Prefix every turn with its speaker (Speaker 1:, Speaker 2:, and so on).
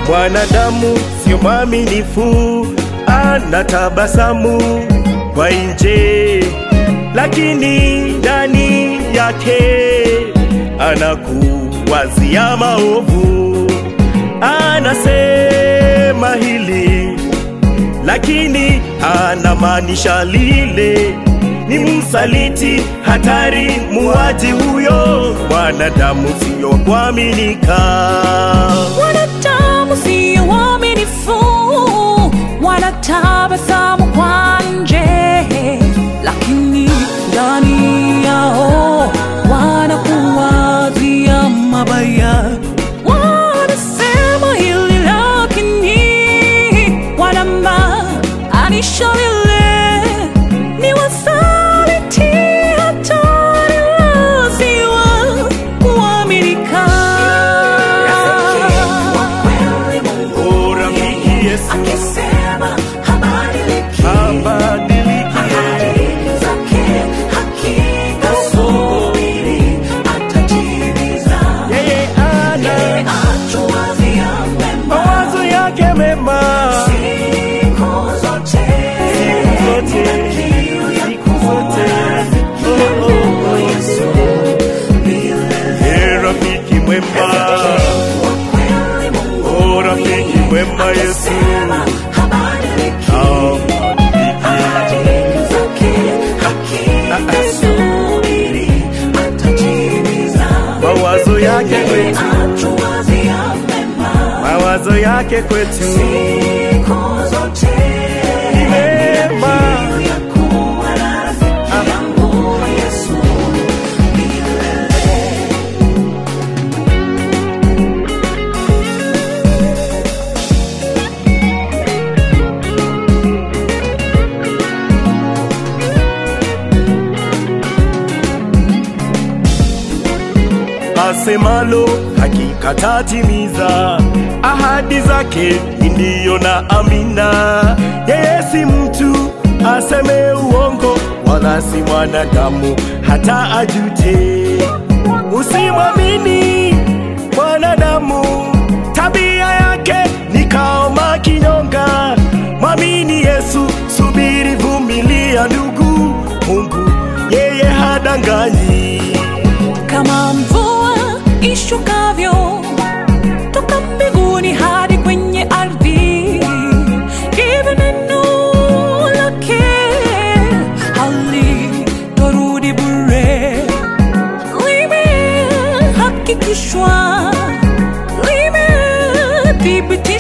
Speaker 1: Mwanadamu sio mwaminifu, anatabasamu kwa nje, lakini ndani yake anakuwazia maovu. Anasema hili lakini anamaanisha lile. Ni msaliti, hatari, muaji huyo. Mwanadamu sio wa kuaminika.
Speaker 2: Wanadamu sio waaminifu, wanatabasamu kwa nje, lakini ndani yao wanakuwazia mabaya. Wanasema hili lakini wanamaanisha lile. Ni wasaliti, hatari, si wa kuaminika.
Speaker 1: O rafiki Yesu
Speaker 2: Akisema habadiliki,
Speaker 1: abadiliki,
Speaker 2: ahadi zake hakika subiri, atatimiza.
Speaker 1: yeye
Speaker 2: Yeye
Speaker 1: ana
Speaker 2: atuwazia mema
Speaker 1: mawazo yake mema
Speaker 2: siku zote.
Speaker 1: siku zote,
Speaker 2: Kiu ya
Speaker 1: siku zote. Oh, oh, oh.
Speaker 2: Yesu milele.
Speaker 1: Ee rafiki mwema,
Speaker 2: Wa kweli Mungu
Speaker 1: o rafiki mwema Yesu
Speaker 2: akisema habadiliki,
Speaker 1: abadiliki.
Speaker 2: ahadi zake hakika subiri, atatimiza.
Speaker 1: mawazo yake kwetu,
Speaker 2: Atuwazia mema
Speaker 1: mawazo yake kwetu
Speaker 2: siku zote.
Speaker 1: ni mema.
Speaker 2: Ya kuwa na rafiki yangu Yesu milele.
Speaker 1: asemalo hakika tatimiza, ahadi zake ndiyo na amina. Yeye si mtu aseme uongo, wala si mwanadamu hata ajute. Usimwamini mwanadamu, tabia yake ni kama kinyonga. Mwamini Yesu, subiri, vumilia ndugu. Mungu yeye hadanganyi.
Speaker 2: kama mvua ishukavyo toka mbinguni hadi kwenye ardhi, hivyo neno lake halitorudi bure, limehakikishwa, limethibitishwa